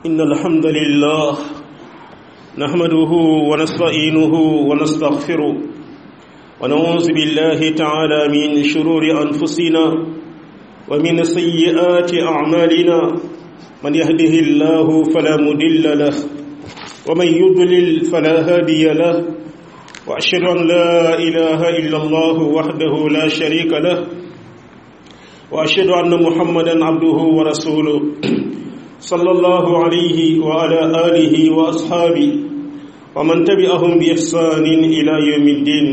إن الحمد لله نحمده ونستعينه ونستغفره ونعوذ بالله تعالى من شرور أنفسنا ومن سيئات أعمالنا من يهده الله فلا مضل له ومن يضلل فلا هادي له وأشهد أن لا إله إلا الله وحده لا شريك له وأشهد أن محمدا عبده ورسوله صلى الله عليه وعلى آله وأصحابه ومن تبعهم بإحسان إلى يوم الدين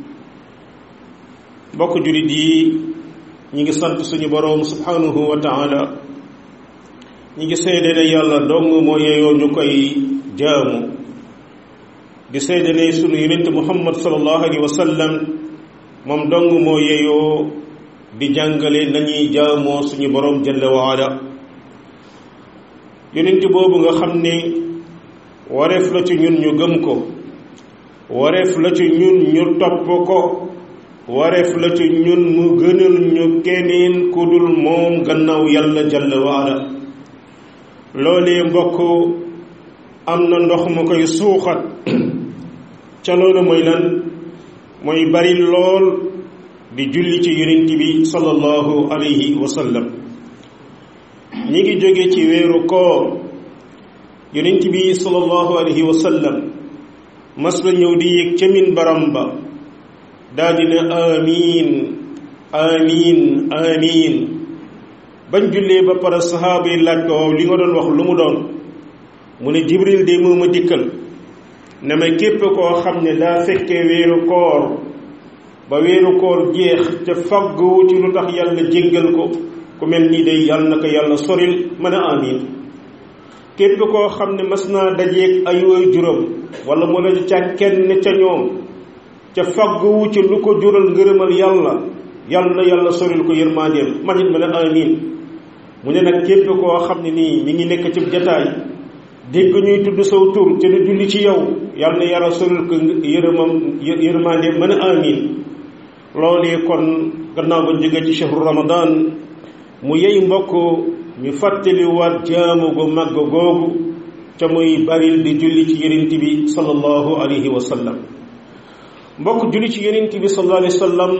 bokk julit yi ñi ngi sant suñu boroom subhanahu wa taala ñi ngi seede ne yàlla dong moo yeyoo ñu koy jaamu di seede ne sunu yonent muhammad sallallahu alayhi wa sallam moom dong moo yeyoo di jàngale nañuy jaamoo suñu boroom jalla wa ala yonent boobu nga xam ne wareef la ci ñun ñu gëm ko wareef la ci ñun ñu topp ko wareef la ci ñun mu gënal ñu keneen ku dul moom gannaaw yàlla jalla wa ala loolee mbokk am na ndox mu koy suuxat ca loolu mooy lan mooy bari lool di julli ci yonent bi sallallahu alayhi wa sallam ñi ngi jóge ci weeru koor yonent bi sallallahu alayhi wa sallam mas la ñëw di yéeg ca min baram ba daa di ne amiin amiin amiin bañ jullee ba pare saxaaba yi laaj ko waaw li nga doon wax lu mu doon mu ne jibril de moo ma dikkal ne ma képp koo xam ne daa fekkee weeru koor ba weeru koor jeex te faggu ci lu tax yàlla jéggal ko ku mel nii day yàlla na ko yàlla soril mën a amiin képp koo xam ne mas naa dajeeg ay woy juróom wala mu la ca kenn ca ñoom ca fagguwu ci lu ko jural ngërëmal yàlla yàlla na yàlla soril ko yërmandeem man it mën a amiin mu ne nag képp koo xam ne nii mi ngi nekk ci jataay dégg ñuy tudd saw tur te du julli ci yow yàlla na yàlla soril ko yërëmam yërmandeem mën a amiin loolee kon gannaaw ba jóge ci shahru ramadan mu yey mbokk ñu fàttali waat jaamu gu màgg googu ca muy baril di julli ci yonent bi sallallahu alayhi wa sallam mbokk julli ci yonent bi sallallahu alayhi wa sallam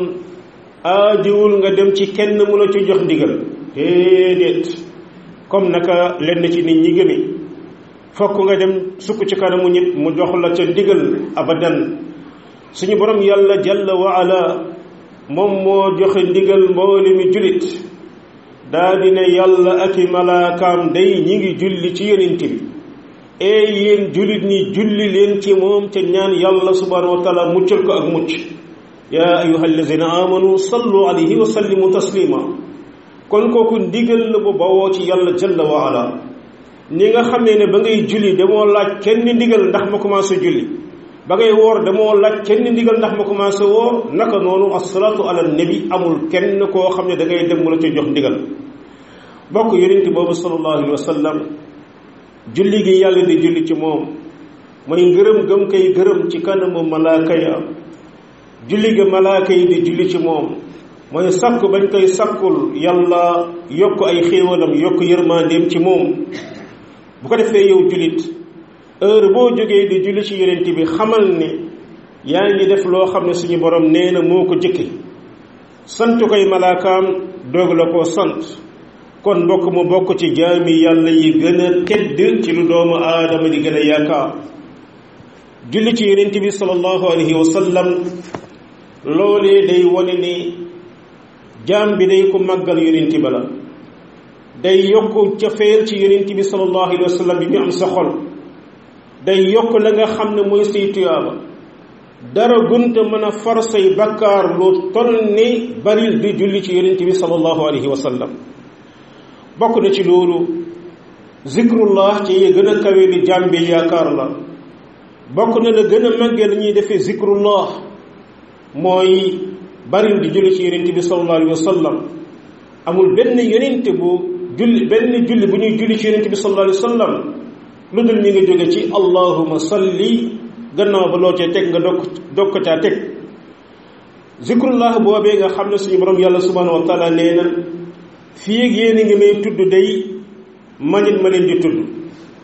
aajowul nga dem ci kenn mu la ci jox ndigal déedéet comme naka lenn ci nit ñi gëme fokk nga dem sukk ci kanamu nit mu jox la ca ndigal abadan suñu borom yàlla jalla wa ala moom moo joxe ndigal mboole mi jullit daa dina yàlla ak i malaakaam day ñi ngi julli ci yonent bi ee yéen jullit ñi julli leen ci moom te ñaan yàlla subhanahu wa taala muccal ko ak mucc yaa ayuha allazina amanu sallu alayhi wa sallimu taslima kon kooku ndigal la bu bawoo ci yàlla jalla wa ala ni nga xamee ne ba ngay julli damoo laaj kenn ndigal ndax ma commencé julli ba ngay woor damoo laaj kenn ndigal ndax ma commencé woor naka noonu asalaatu ala nabi amul kenn koo xam ne da ngay dem mu la ci jox ndigal bokk yonent boobu sallallahu alayhi wa sallam julli gi yàlla di julli ci moom mooy ngërëm gëm koy gërëm ci kanamu malaaka ya julli ga malaaka yi di julli ci moom mooy sakku bañ koy sakkul yàlla yokk ay xéewalam yokk yërmandeem ci moom bu ko defee yow jullit heure boo jógee di julli ci yonent bi xamal ne yaa ngi def loo xam ne suñu borom nee na moo ko jëkke sant koy malaakaam doog la koo sant kon mbokk mu bokk ci jaami yàlla yi gën a tedd ci lu doomu aadama di gën a yaakaar julli ci yonent bi sallallahu alayhi wa sallam loolee day wane ni jaam bi day ko màggal yonent ba la day yokk cofeel ci yonent bi sallallahu alayhi wa sallam bi mu am sa xol day yokk la nga xam ne mooy say tuyaaba dara gunta mën a far say bakkaar lu toll ni baril di julli ci yonent bi sallallahu alayhi wa sallam bokk na ci loolu zikrullah ci yi gën a kawe li jaam bi yaakaar la bokk na la gën a màggee la ñuy defee zikrullah mooy baril di julli ci yonent bi sallallahu alayhi wa sallam amul benn yonent bu julli benn julli bu ñuy julli ci yonent bi sallallahu alayhi wa sallam lu dul ñu ngi jóge ci allahuma salli gannaaw ba loo cee teg nga dokk dokk caa teg zikrullah boobee nga xam ne suñu borom yàlla subhanahu wa taala nee na fii ak yéen a ngi may tudd day manit ma leen di tudd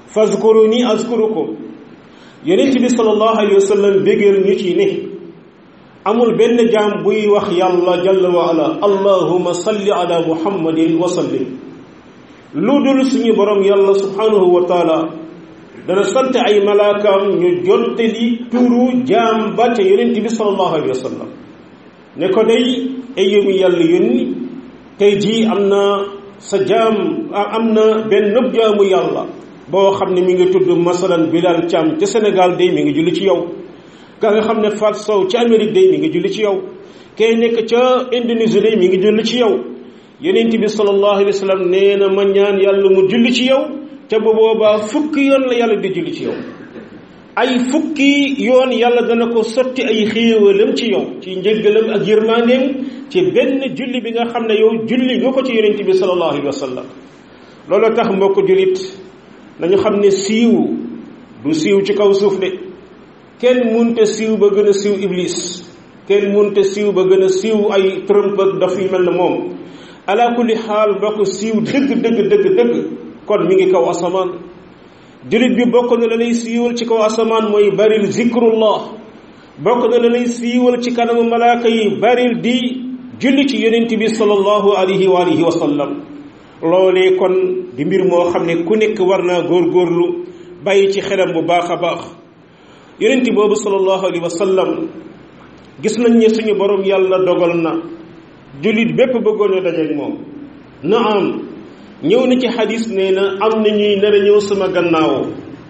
fazkuruni azkurukum yonent bi sallallahu alayhi wa sallam bégeel ñu ci ne amul benn jaam buy wax yàlla jalla wa ala allahuma salli ala muhammadin wa sallim lu dul suñu borom yàlla subhanahu wa taala dana sant ay malaakaam ñu jottali turu jaam ba ca yonent bi sallallahu alayhi wa sallam ne ko day ay yëmu yàlla yónni tey jii am na sa jaam am na benn nëb jaamu yàlla boo xam ne mi ngi tudd masalan Bilal Thiam ca Sénégal day mi ngi julli ci yow ka nga xam ne Fat Sow ca Amérique day mi ngi julli ci yow kay nekk ca Indonésie day mi ngi julli ci yow yonent bi sallallahu alayhi wa sallam nee na ma ñaan yàlla mu julli ci yow te bu boobaa fukki yoon la yàlla di julli ci yow ay fukki yoon yàlla dana ko sotti ay xéewalam ci yow ci njëggalam ak yërmandeem ci benn julli bi nga xam ne yow julli nga ko ci yonent bi sallallahu alayhi wa sallam loolu tax mbokk jullit nañu xam ne siiw du siiw ci kaw suuf de kenn munte siiw ba gën a siiw iblis kenn munte siiw ba gën a siiw ay Trump ak daf yu mel ne moom ala kulli xaal mbokk siiw dëgg dëgg dëgg dëgg kon mi ngi kaw asamaan jullit bi bokk na la lay siiwal ci kaw asamaan mooy baril zikrullah bokk na la lay siiwal ci kanamu malaaka yi baril di julli ci yonent bi sallallahu alayhi wa alihi wa sallam loolee kon di mbir moo xam ne ku nekk war naa góorgóorlu bàyyi ci xelam bu baax a baax yonent boobu sallallahu alayhi wa sallam gis nañ ne suñu borom yàlla dogal na jullit bépp bëggoon a dajeek moom na am ñëw na ci xadis nee na am na ñuy nar a ñëw sama gannaaw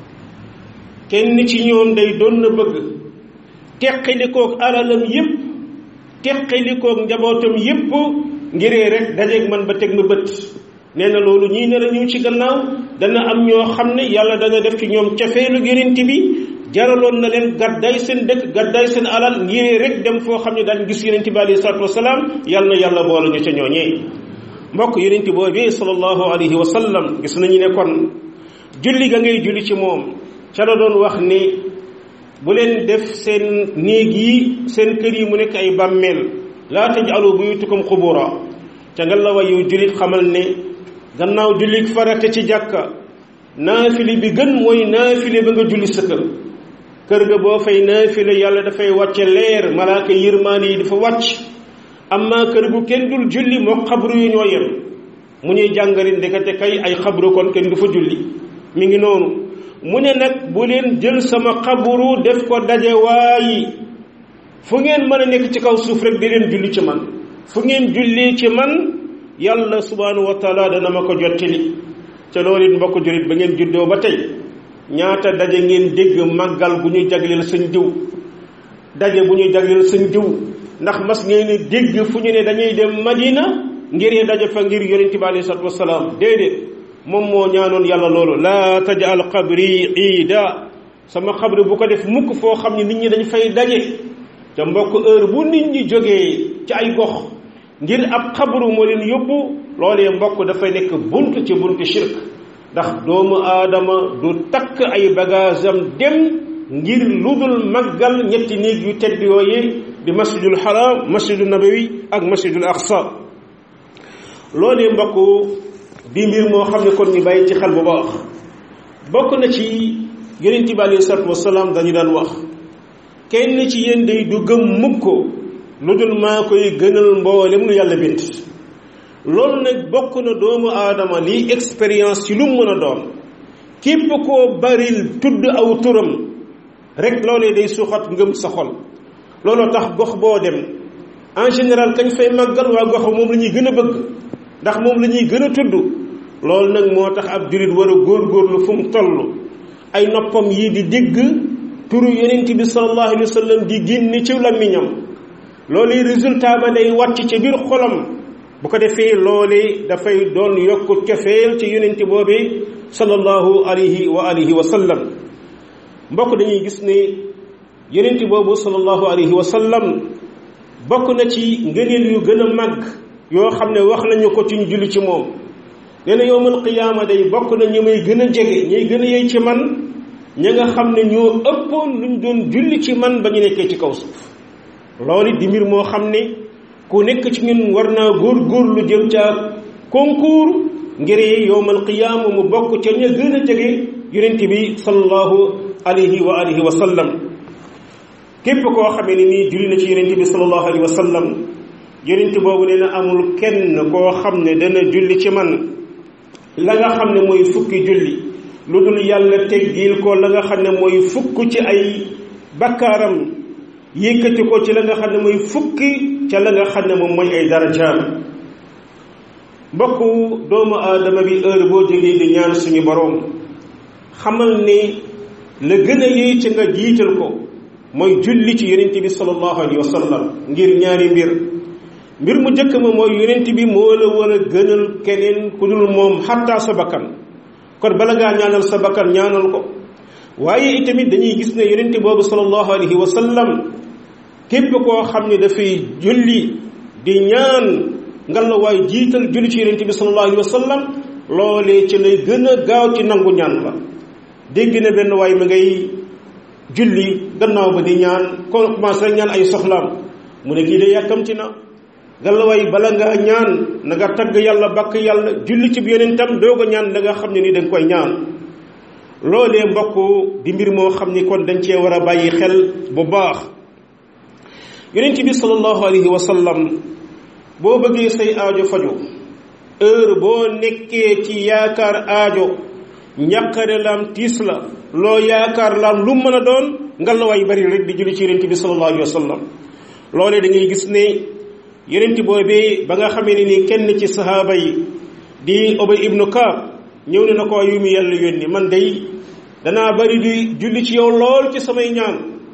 kenn ci ñoom day doon na bëgg teqalikoog alalam yépp teqalikoog njabootam yépp ngiree rek dajeeg man ba teg ma bët nee na loolu ñii nar a ñëw ci gannaaw dana am ñoo xam ne yàlla dana def ci ñoom cafeelu yonent bi jaraloon na leen gàddaay seen dëkk gàddaay seen alal ngiree rek dem foo xam ne daan gis yonent bi alayhi salaatu wasalaam yàlla na yàlla boole ñu ca ñooñee mbokk yonent boobee sallallahu alayhi wa sallam gis nañu ne kon julli ga ngay julli ci moom ca la doon wax ni bu leen def seen néeg yi seen kër yi mu nekk ay bàmmeel laa taj'alu buyutakum xubura ca nga la wayu jullit xamal ne gannaaw julli farate ci jàkka naafile bi gën mooy naafile ba nga julli sa kër kër ga boo fay naafile yàlla dafay wàcce leer malaaka yërmaane yi dafa wàcc amma kër gu kenn dul julli moo xabru yu ñoo yem mu ñuy jàngari ndekete kay ay xabru kon kenn du fa julli mi ngi noonu mu ne nag bu leen jël sama xabru def ko daje waayi fu ngeen mën a nekk ci kaw suuf rek di leen julli ci man fu ngeen julli ci man yàlla subhanahu wa taala dana ma ko jottali ca loolu it mbokk jullit ba ngeen juddoo ba tey ñaata daje ngeen dégg màggal gu ñu jagleel sëñ diw daje bu ñu jagleel sëñ diw ndax mas ngeen dégg fu ñu ne dañuy dem madina ngir daje fa ngir yonent bi alayhi salatu wasalaam déedéet moom moo ñaanoon yàlla loolu laa tajal qabri iida sama xabri bu ko def mukk foo xam ne nit ñi dañ fay daje te mbokk heure bu nit ñi jógee ci ay gox ngir ab xabru moo leen yóbbu loolee mbokk dafay nekk bunt ci buntu shirk ndax doomu aadama du takk ay bagage am dem ngir ludul màggal ñetti néeg yu tedd yooyu di masjidul haram masjidul nabawi ak masjidul aqsa loolee mbokk di mbir moo xam ne kon ñu bàyyi ci xel bu baax bokk na ci yonent bi alayhi salaatu wasalaam dañu daan wax kenn ci yéen day du gëm mukk lu dul maa koy gënal mboolem lu yàlla bind loolu nag bokk na doomu aadama lii expérience ci lu mu mën a doon képp koo baril tudd aw turam rek loolee day suuxat ngëm sa xol looloo tax gox boo dem en général kañ fay màggal waa gox moom la ñuy gën a bëgg ndax moom la ñuy gën a tudd loolu nag moo tax ab jullit war a góorgóorlu fu mu toll ay noppam yi di dégg turu yonent bi sallallahu alayhi wa sallam di génn ci làmmiñam loolu résultat ba day wàcc ci biir xolam bu ko defee loole dafay doon yokk cofeel ci yonent boobee sallallahu alayhi wa alihi wa sallam mbokk dañuy gis ne yonent boobu sallallahu alayhi wa sallam bokk na ci ngëneel yu gën a màgg yoo xam ne wax nañu ko ci ñu julli ci moom nee na yowmal qiyaama day bokk na ñu may gën a jege ñuy gën a yey ci man ña nga xam ne ñoo ëppoon luñ doon julli ci man ba ñu nekkee ci kaw suuf loolu di mbir moo xam ne ku nekk ci ñun war naa góor-góorlu jëm ca concours ngir yowmal qiyaama mu bokk ca ña gën a jege yonent bi sallallahu alayhi wa alihi wa sallam képp koo xamee ne nii julli na ci yonent bi sallallahu alayhi wa sallam yonent boobu nee na amul kenn koo xam ne dana julli ci man la nga xam ne mooy fukki julli lu dul yàlla teggil ko la nga xam ne mooy fukk ci ay bakkaaram yëkkati ko ci la nga xam ne mooy fukki ca la nga xam ne moom mooy ay darajaam mbokku doomu aadama bi heure boo jógee di ñaan suñu boroom xamal ni la gën a yéey ci nga jiital ko mooy julli ci yonent bi sallallahu alayhi wa sallam ngir ñaari mbir mbir mu njëkk ma mooy yonent bi moo la war a gënal keneen ku dul moom xattaa sa bakkan kon bala ngaa ñaanal sa bakkan ñaanal ko waaye itamit dañuy gis ne yonent boobu sallallahu alayhi wa sallam képp koo xam ne dafay julli di ñaan nga la waay jiital julli ci yonent bi sallallahu alayhi wa sallam loolee ci lay gën a gaaw ci nangu ñaan la dégg na benn waay mi ngay julli gannaaw ba di ñaan ko commencé rek ñaan ay soxlaam mu ne kii de yàkkamti na gallaway bala ngaa ñaan na nga tagg yàlla bakk yàlla julli ci yonentam doog a ñaan da nga xam ne ni da nga koy ñaan loolee mbokk di mbir moo xam ni kon dañ cee war a bàyyi xel bu baax yonent bi sallallahu alayhi wa sallam boo bëggee say aajo faju heure boo nekkee ci yaakaar aajo njàqare laam tiis la loo yaakaar laam lu mën a doon ngalawaay bari rek di julli ci yonent bi sallallahu alayhi wa sallam loolee da ngay gis ne yonent boobee ba nga xamee ne ni kenn ci sahaaba yi di Ubay ibnu Kaab ñëw ne na ko yu mu yàlla yónni man day danaa bari di julli ci yow lool ci samay ñaan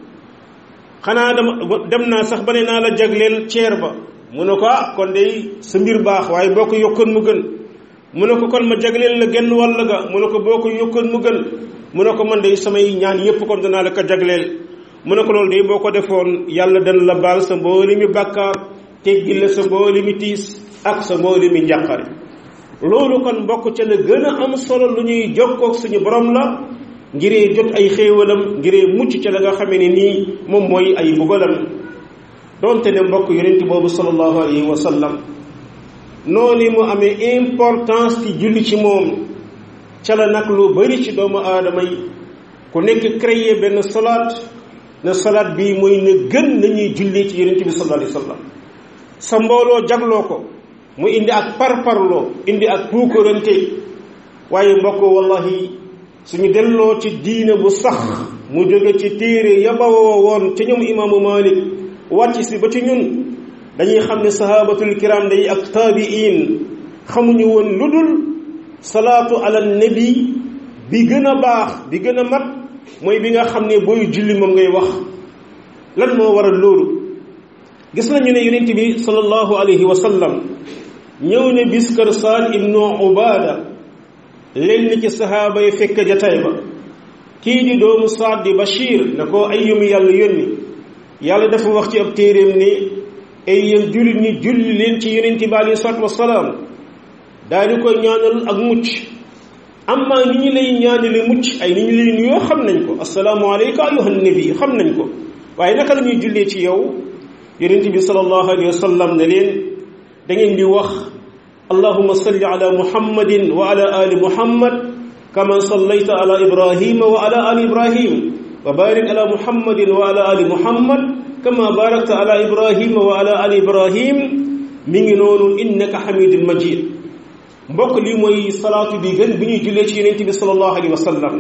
xanaa dama dem naa sax ba ne naa la jagleel ceer ba mu ne ko ah kon day sa mbir baax waaye boo ko yokkoon mu gën mu ne ko kon ma jagleel la genn wàll ga mu ne ko boo ko yokkoon mu gën mu ne ko man day samay ñaan yépp kon danaa la ko jagleel mu ne ko loolu day boo ko defoon yàlla dana la baal sa mbooli mi bàkkaar teggil la sa mbooli mi tiis ak sa mbooli mi njàqare loolu kon mbokk ca la gën a am solo lu ñuy jokkoog suñu borom la ngiree jot ay xéewalam ngiree mucc ca la nga xamee ne nii moom mooy ay mbugalam donte ne mbokk yonent boobu sallallahu alayhi wa sallam noonu mu amee importance ci julli ci moom ca la nag lu bari ci doomu aadama yi ku nekk créer benn salaat ne salaat bii mooy na gën nañuy julli ci yonent bi sallallahu alayhi wa sallam sa mbooloo jagloo ko mu indi ak parparloo indi ak puukarante waaye mbokk wallahi suñu delloo ci diine bu sax mu jóge ci téere yabawoo woon ca ñoom imaamu malik wàcc si ba ci ñun dañuy xam ne sahabatul kiram day ak taabiin xamuñu woon lu dul salaatu ala nabi bi gën a baax bi gën a mat mooy bi nga xam ne booy julli moom ngay wax lan moo waral loolu gis nañu ne yonent bi sallallahu alayhi wa sallam ñëw ne bis kër Saad ibnu Ubaada lenn ci sahaaba yi fekk jataay ba kii di doomu Saad di Bachir ne ko ay yumi yàlla yónni yàlla dafa wax ci ab téeréem ni ay yéen jullit ñi julli leen ci yonent bi alayhi salaatu wasalaam daal di koy ñaanal ak mucc amma ni ñu lay ñaanale mucc ay ni ñu lay nuyoo xam nañ ko assalaamu alayka ayyuhan nabi xam nañ ko waaye naka la ñuy jullee ci yow yonent bi sallallahu alayhi wa sallam ne leen da ngeen di wax allahuma salli ala muhammadin wa ala ali muhammad kama sallayta ala ibrahima wa ala ali ibrahim wa barik ala muhammadin wa ala ali muhammad kama barakta ala ibrahima wa ala ali ibrahim mi ngi noonu innaka hamidun majid mbokk lii mooy salaatu bi gën bi ñuy jullee ci yonent bi sallallahu alayhi wa sallam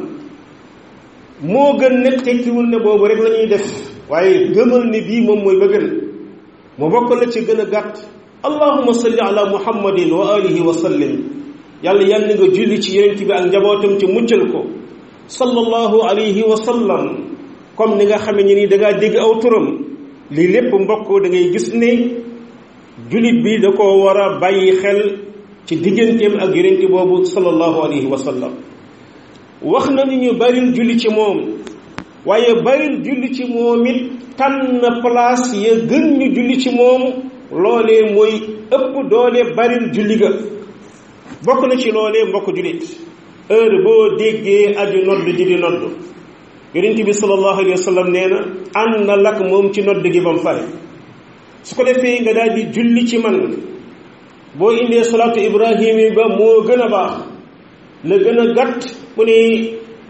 moo gën nekk tekkiwul ne boobu rek la ñuy def waaye gëmal ni bii moom mooy ba gën mu bokk la ci gën a gàtt allahuma salli ala muhammadin wa alihi wa sallim yàlla yàlla nga julli ci yonent bi ak njabootam ci muccal ko sallallahu alayhi wa sallam comme ni nga xamee ni da ngaa dégg aw turam lii lépp mbokk da ngay gis ne jullit bi da ko war a bàyyi xel ci digganteem ak yonent boobu sallallahu alayhi wa sallam wax na ni ñu baril julli ci moom waaye baril julli ci moom it tànn place ya gën ñu julli ci moom loolee mooy ëpp doole baril julli ga bokk na ci loolee mbokk jullit heure boo déggee aju nodd ji di nodd yonent bi sallallahu alayhi wa sallam nee na ànd na lakk moom ci nodd gi ba mu pare su ko defee nga daal di julli ci man boo indee salaatu ibrahim yi ba moo gën a baax la gën a gàtt mu ne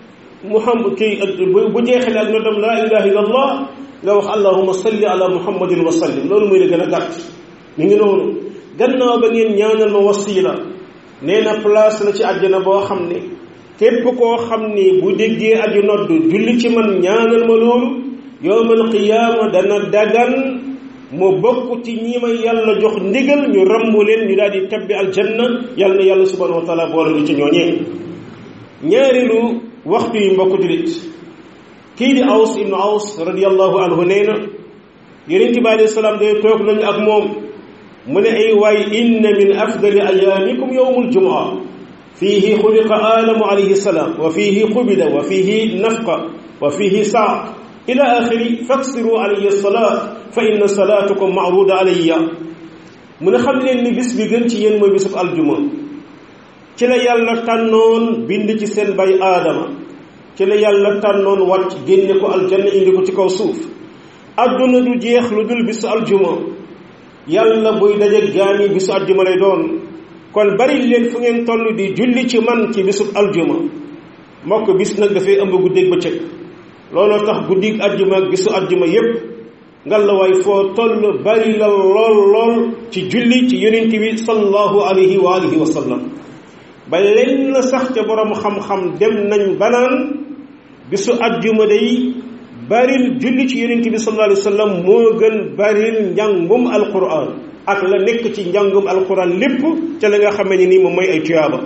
muhammad kii bu jeexale ak noddam laa ilaha illa allah nga wax allahuma salli ala muhammadin wa sallim loolu mooy la gën a gàtt mi ngi noonu gannaaw ba ngeen ñaanal ma wasila nee na place la ci àjjana boo xam ne képp koo xam ni bu déggee aju nodd julli ci man ñaanal ma loolu yowmal qiyaama dana dagan mu bokk ci ñi ma yàlla jox ndigal ñu rammu leen ñu daal di tabbi aljanna yàlla na yàlla subhanahu wa taala boole lu ci ñooñee ñaareelu waxtu yi mbokk julit kii di aws ibnu aws radiallahu anhu nee na yonente bi alayhi salaam day toog nañu ak moom mu ne ay waay inna min afdali ayaamikum yowmul jumaa fiihi xuliqa aadamu alayhi salaam wa fiihi qubida wa fiihi nafqa wa fiihi saaq ila axiri faksiru alayya salaat fa inna salaatukum maaruda alayya mu ne xam leen ni bis bi gën ci yéen mooy bisub aljuma ci la yàlla tànnoon bind ci seen bay aadama ci la yàlla tànnoon wàcc génne ko aljanna indi ko ci kaw suuf adduna du jeex lu dul bisu aljuma yàlla buy daje gaani bisu aljuma lay doon kon bari leen fu ngeen toll di julli ci man ci bisub aljuma mbokk bis nag dafay ëmb guddeeg bëccëg looloo tax guddig aljuma ak bisu aljuma yépp ngalawaay foo toll bari la lool lool ci julli ci yonent bi sallallahu alayhi wa alihi wa sallam ba lenn sax ca borom xam-xam dem nañ banaan bisu aljuma day baril julli ci yonent bi sallallahu alayhi wa sallam moo gën baril njàngum alquran ak la nekk ci njàngum alquran lépp ca la nga xamee ni nii moom mooy ay tuyaaba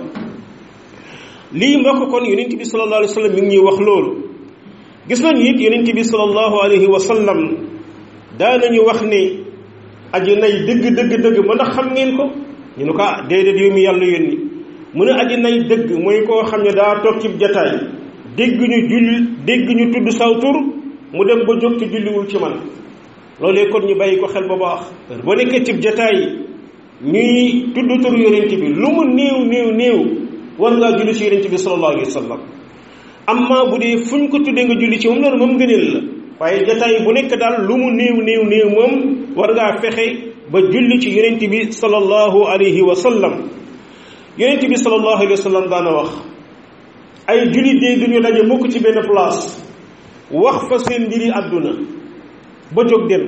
lii mbokk kon yonent bi sallallahu alayhi wa sallam mi ngi ñuy wax loolu gis nañu it yonent bi sallallahu alayhi wa sallam daanañu wax ni aji nay dëgg dëgg dëgg ma ndax xam ngeen ko ñu ne ko ah déedéet yow mi yàlla yónni mu ne aji nay dëgg mooy koo xam ne daa toog ci jataay dégg ñu julli dégg ñu tudd saw tur mu dem ba jóg ci julliwul ci man loolee kon ñu bàyyi ko xel ba baax boo nekkee ci jataay ñuy tudd tur yonent bi lu mu néew néew néew war ngaa julli ci yonent bi sallallahu alayhi wa sallam amma bu dee fuñ ko tuddee nga julli ci moom loolu moom ngëneel la waaye jataay bu nekk daal lu mu néew néew néew moom war ngaa fexe ba julli ci yonent bi sallallahu alayhi wa sallam yonent bi sallallahu alayhi wa sallam daana wax ay jullit de duñu daje mukk ci benn place wax fa seen mbiri àdduna ba jóg dem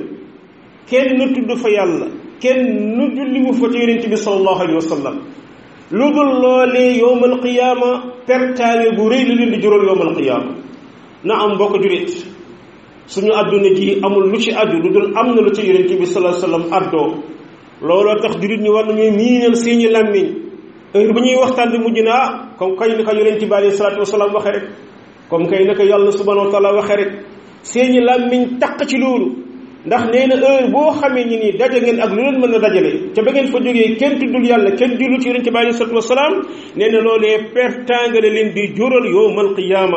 kenn tudd fa yàlla kenn nu julliwu fa ci yonent bi sallallahu alayhi wa sallam lu dul loolee yowmal qiyaama pertaale bu rëy la leen di jural yowmal qiyaama na am mbokk jullit suñu àdduna ji amul lu ci aju lu dul am na lu ci yonent bi sallallahu alayhi wa sallam addoo looloo tax jullit ñi war nañuy miinal seeni làmmiñ heure bu ñuy waxtaan di mujj na ah comme kay naka yonent bi alayhi salaatu wasalaam waxe rek comme kay naka yàlla subhanahu wa taala waxe rek seeni làmmiñ taq ci loolu ndax nee na heure boo xamee ni nii daje ngeen ak lu leen mën a dajale ca ba ngeen fa jógee kenn tuddul yàlla kenn jullu ci yonent bi alayhi salaatu wasalaam nee na loolee pertangale leen di jural yowmal qiyaama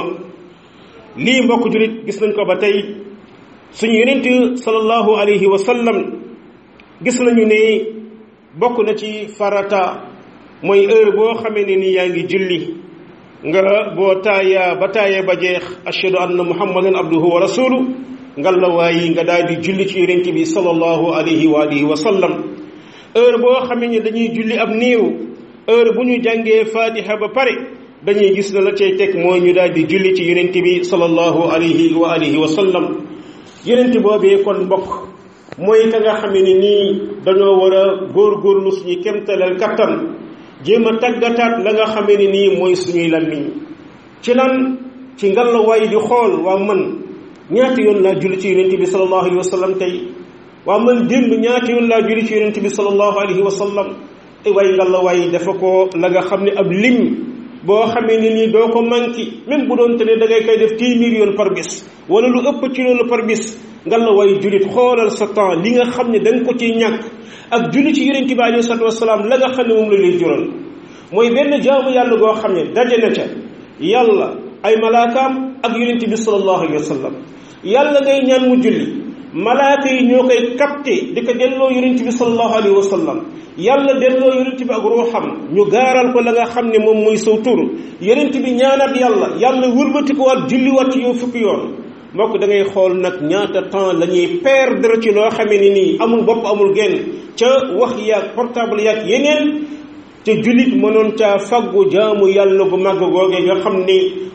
lii mbokk julit gis nañ ko ba tey suñu yonent sallallahu alayhi wa sallam gis nañu ne bokk na ci farata mooy heure boo xamee ne ni yaa ngi julli nga boo taaya ba taaya ba jeex ashhadu anna muhammadan abduhu wa rasulu ngal la waayi nga daal di julli ci yonent bi sallallahu alayhi wa alihi wa sallam heure boo xamee ne dañuy julli ab néew heure bu ñu jàngee fatiha ba pare dañuy gis na la cay teg mooy ñu daal di julli ci yonent bi sallallahu alayhi wa alihi wa sallam yonent boobee kon mbokk mooy ka nga xamee ne nii dañoo war a góorgóorlu suñu kemtalal kattan jéem a tàggataat la nga xamee ne nii mooy suñuy lammiñ ci lan ci ngalawaay di xool waa man ñaata yoon laa julli ci yonent bi sallallahu alayhi wa sallam tey waa man démb ñaata yoon laa julli ci yonent bi sallallahu alayhi wa sallam ay waay ngalawaay dafa ko la nga xam ne ab lim boo xamee ne nii doo ko manqué même bu doon te ne da ngay koy def téeméer yoon par bis wala lu ëpp ci loolu par bis ngalawaay jullit xoolal sa temps li nga xam ne da nga ko ciy ñàkk ak julli ci yonent bi alayhi salaatu wasalaam la nga xam ne moom la lay jural mooy benn jaamu yàlla goo xam ne daje na ca yàlla ay malaakaam ak yonent bi sallallahu alayhi wa sallam yàlla ngay ñaan mu julli malaaka yi ñoo koy capté di ko delloo yonent bi sallallahu alayhi wa sallam yàlla delloo yonent bi ak ruuxam ñu gaaral ko la nga xam ne moom mooy saw tur yonent bi ñaanaat yàlla yàlla wëlbati ko waat julli waat ci yow fukki yoon mbokk da ngay xool nag ñaata temps la ñuy perdre ci loo xamee ni nii amul bopp amul genn ca wax yaag portable yaag yeneen te jullit mënoon caa faggu jaamu yàlla gu màgg googee nga xam ni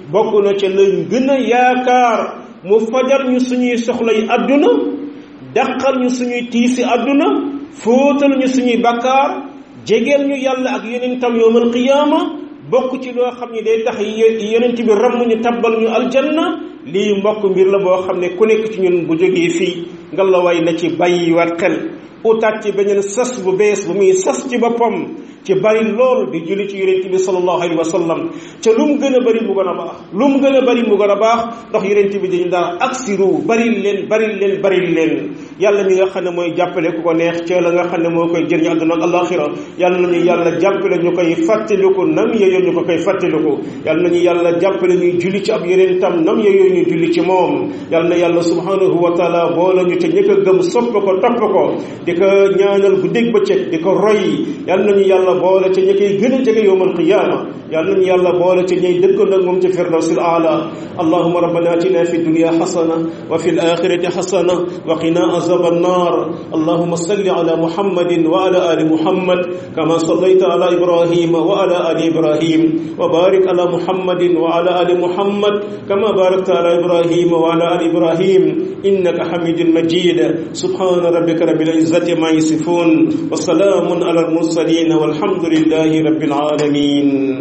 bokk na ca lañ gën a yaakaar mu fajal ñu suñuy soxla yi àdduna dàqal ñu suñuy tiisi àdduna fóotal ñu suñuy bakkaar jegeel ñu yàlla ak yonentam yowmal qiyaama bokk ci loo xam ne day tax yonent bi ramm ñu tabbal ñu aljanna lii mbokk mbir la boo xam ne ku nekk ci ñun bu jógee fii nga la way na ci bàyyiwaat xel utaat ci beneen sas bu bees bu muy sas ci boppam ci bari lool di julli ci yonent bi sallallahu alayhi wa sallam ca lu mu gën a bari mu gën a baax lu mu gën a bari mu gën a baax ndax yonent bi dañu daan aksiru bari leen bari leen bari leen yàlla mi nga xam ne mooy jàppale ku ko neex ca la nga xam ne moo koy jëriñ àdduna ak alaxira yàlla nañu yàlla jàppale ñu koy fàttaliku nam yeyoo ñu ko koy fàttaliku yàlla nañu yàlla jàppale ñuy julli ci ab yonentam nam yeyoo ñu julli ci moom yàlla na yàlla subhanahu wa taala boole ñu te ñëkk a gëm sopp ko topp ko di ko ñaanal guddeeg bëccëg di ko roy yàlla nañu yàlla boole ca ñi koy gën a jege yowmal qiyaama yàlla nañu yàlla boole ca ñay dëkkoon ak moom ci firdawsil aala allahuma rabbana atina fi dunya xasana wa fi alaxirati xasana wa qina azab annar allahuma salli ala muhammadin wa ala ali muhammad kama sallayta ala ibrahima wa ala ali ibrahim wa barik ala muhammadin wa ala ali muhammad kama barakta ala ibrahima wa ala ali ibrahim innaka hamidun majid subhana rabbika rabbil izzati ma يصفون وسلام على المرسلين والحمد لله رب العالمين